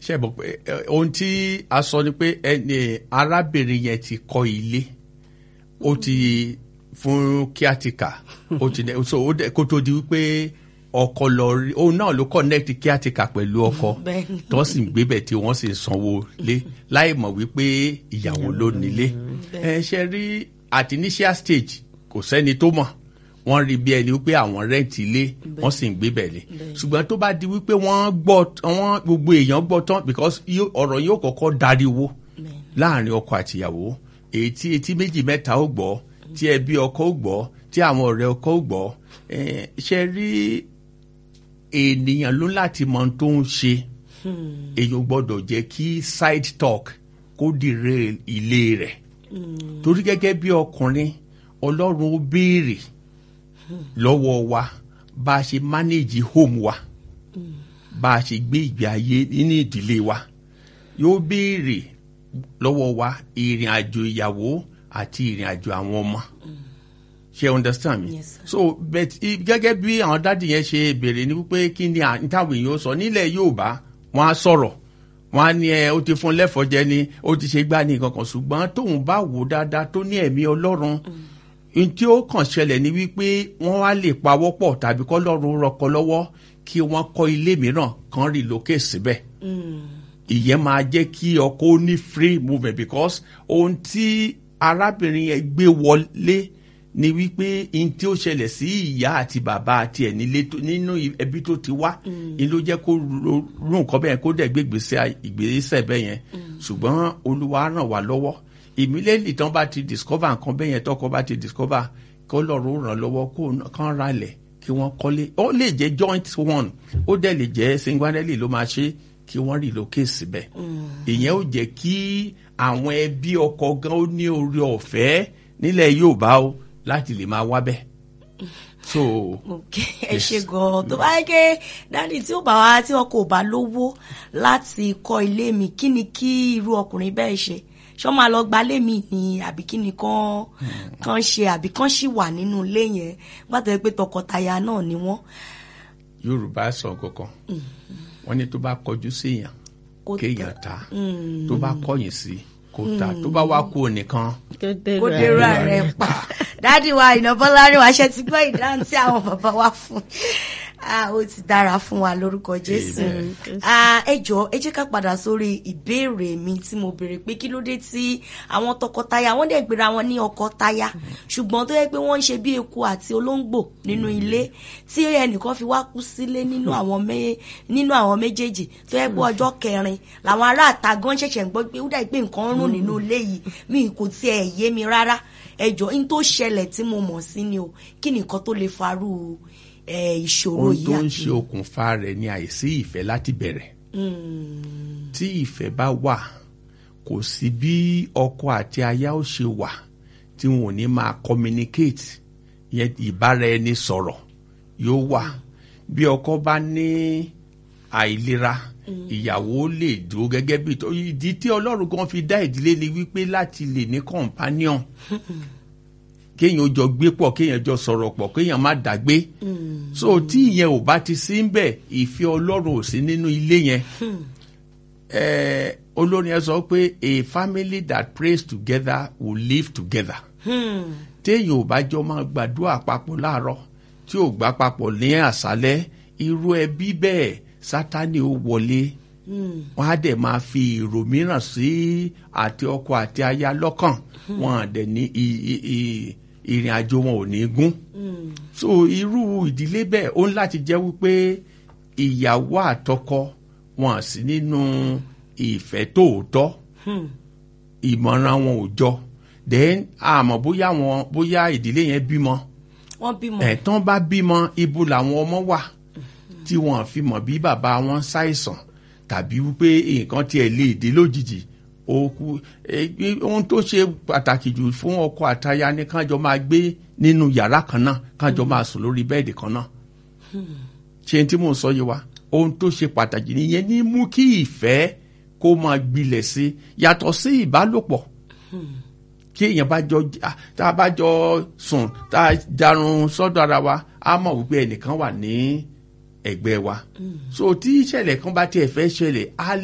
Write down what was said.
ṣe bọ̀ pé ẹ, ohun tí a sọ ni pé ẹni arábìnrin yẹn ti kọ́ ilé ó ti fún kíátíkà ó ti dẹ- so ó dẹ kó tó di wípé ọkọ lọ rí òun náà ló connect kíátíkà pẹ̀lú ọkọ Bẹ́ẹ̀ni. tó sì ń gbébẹ̀ tí wọ́n sì ń sanwó lé láì mọ̀ wípé ìyàwó ló nílé ẹ ṣe rí at initial stage kò sẹ́ni tó mọ̀ wọ́n rí bí ẹni wípé àwọn rẹ́ǹtì ilé wọ́n sì ń gbébẹ̀ lé ṣùgbọ́n tó bá di wípé wọ́n gbọ́ wọ́n gbogbo èèyàn gbọ́ tán because yóò- ọ̀rọ̀ yóò kọ́kọ́ dariwo láàrin ọkọ àtìyàwó èyí tí etí méjì mẹ́ta ó gbọ́ tí ẹbí ọkọ ó gbọ́ tí àwọn ọ̀rẹ́ ọkọ ó gbọ́ Eh, ṣe rí ènìyàn ló láti mọ ohun tó ń ṣe èèyàn gbọ́dọ̀ jẹ́ kí side talk kó dìre ilé rẹ̀ torí gẹ́gẹ́ bí ọkùnrin ọlọ́run ó béèrè lọ́wọ́ wa bá a ṣe manage home wa bá a ṣe gbé ìgbé ayé nínú ìdílé wa yóò béèrè lọ́wọ́ wa ìrìn àjò ìyàwó àti ìrìn àjò àwọn ọmọ ṣe understand me Yes, sir. so but i- gẹ́gẹ́ bí àwọn dádì yẹn ṣe béèrè ní wípé kí ni à- táwọn èèyàn sọ nílẹ̀ Yorùbá wọ́n á sọ̀rọ̀ wọ́n á ní ẹ ó ti fún lẹ́fọ̀ọ́ jẹ ni ó ti ṣe gbá ní nǹkan kan ṣùgbọ́n tóun bá wò dáadáa tó ní ẹ̀mí Ọlọ́run n tí ó kàn ṣẹlẹ̀ ni wípé wọ́n wá lè pawọ́ pọ̀ tàbí kọ́ lọ́run rọkọ lọ́wọ́ kí wọ́n kọ́ ilé mìíràn kan relocate síbẹ̀ ìyẹn máa jẹ́ kí ọkọ ó ní free movement because ohun tí arábìnrin yẹn gbé wọlé ni wípé n tí ó ṣẹlẹ̀ sí ìyá àti bàbá àti ẹ̀ nílé tó- nínú ẹbí tó ti wá ni ló jẹ́ kó ro rú nǹkan bẹ́ẹ̀ kó dẹ̀ gbé ìgbésẹ̀ ìgbésẹ̀ bẹ́ẹ̀ yẹn ṣùgbọ́n olúwa ràn wá lọ́wọ́ ìmílẹ̀lì tán bá ti discover nǹkan bẹ́ẹ̀ yẹn tọkọ bá ti discover kó lọ́rùn ràn lọ́wọ́ kó n- kán ra lẹ̀ kí wọ́n kọ́lé ó lè jẹ́ joint one ó dẹ̀ lè jẹ́ singularly ló máa ṣe kí wọ́n relocate síbẹ̀ ìyẹn ó jẹ́ kí àwọn ẹbí ọkọ gan ó ní oore ọ̀fẹ́ nílẹ̀ Yorùbá o láti lè máa wá bẹ́ẹ̀ so ok ẹ ṣe gan-an tó bá yẹ kí dáàdi tí ó bá wá tí wọn kò bá lówó láti kọ́ ilé mi kí ni kí irú ọkùnrin bẹ́ẹ̀ ṣe ṣọ́ máa lọ gba ilé mi ni àbí kí ni kán kán ṣe àbí kán ṣì wà nínú ilé yẹn gbàtọ́ pé tọkọtaya náà ni wọ́n Yorùbá sọ kankan wọ́n ní tó bá kọjú sí èèyàn Kó kéèyàn ta tó bá kọ̀yìn sí kó ta tó bá wá kú nìkan kó dèrò ààrẹ pa dáàdi wa ìnàbọ́lárí wa ṣe ti gbọ́ ìdáhùn tí àwọn bàbá wa fún Ah, ó ti dára fún wa lórúkọ jésù Amen. Ah, ẹ jọ̀ọ́ ẹ jẹ́ ká padà sórí ìbéèrè mi tí mo béèrè pé kí ló dé tí àwọn tọkọtaya wọ́n dẹ̀ gbéra wọn ní ọkọ táyà ṣùgbọ́n tó yẹ pé wọ́n ń ṣe bí eku àti olóńgbò nínú ilé tí ẹnìkan fi wá kú sílé nínú àwọn mé- nínú àwọn méjèèjì tó yẹ pé ọjọ́ kẹrin làwọn ará àta gan ṣẹ̀ṣẹ̀ ń gbọ́ pé ó dà pé nǹkan ń rùn nínú ilé yìí mi kò tiẹ̀ yé mi rárá ẹ jọ̀ọ́ n tó ṣẹlẹ̀ tí mo mọ̀ sí ni o kí ni nǹkan tó lè farú ẹ, ìṣòro ohun yìí tó ń àti- ṣe okùnfà rẹ̀ ni àìsí ìfẹ́ láti bẹ̀rẹ̀ tí ìfẹ́ bá wà kò sí bí ọkọ àti aya ó ṣe wà tí wọn ò ní máa communicate yẹn ìbára ẹni sọ̀rọ̀ yóò wà bí ọkọ bá ní àìlera ìyàwó lè dúró gẹ́gẹ́ bí tó ìdí tí ọlọ́run kan fi dá ìdílé ni wípé láti lè ní companion kéèyàn jọ gbé pọ̀ kéèyàn jọ sọ̀rọ̀ pọ̀ kéèyàn má dàgbé so tí ìyẹn ò bá ti sí ń bẹ̀ ìfẹ́ ọlọ́run ò sí nínú ilé yẹn eh, olórin yẹn sọ pé a family that prays together will live together téèyàn ò bá jọ máa gbàdúrà papọ̀ láàárọ̀ tí ò gbà papọ̀ ní àṣálẹ́ irú ẹbí bẹ́ẹ̀ sátani ó wọlé wọn á dẹ̀ máa fi èrò mìíràn sí àti ọkọ àti aya lọ́kàn wọn á dẹ̀ ní i- i- i- ìrìn àjò wọn ò ní gún so irú ìdílé bẹ́ẹ̀ ó ń láti jẹ́ wípé ìyàwó àtọkọ wọn sì nínú ìfẹ́ tòótọ́ ìmọ̀ràn wọn ò jọ then àmọ́ bóyá wọn bóyá ìdílé yẹn bímọ wọ́n bímọ ẹ̀tàn bá bímọ ibo làwọn ọmọ wà tí wọn fi mọ̀ bí bàbá wọn ṣàìsàn tàbí wípé nǹkan tiẹ̀ lè dé lójijì ó kú eh, ohun tó ṣe pàtàkì jù fún ọkọ àtaya ni kájọ máa gbé nínú yàrá kan náà kájọ máa sùn lórí bẹ́ẹ̀dì kan náà ṣe tí mò ń sọ yìí wá ohun tó ṣe pàtàkì nìyẹn ní mú kí ìfẹ́ kó máa gbilẹ̀ sí yàtọ̀ sí ìbálòpọ̀ kí èèyàn bá jọ ah, tá a bá jọ sùn tá a jarun sọ́dọ̀ ara wa á mọ̀ wípé ẹnìkan wà ní ẹ̀gbẹ́ wa so tí ìṣẹ̀lẹ̀ kan bá tiẹ̀ fẹ́ ṣẹlẹ̀ á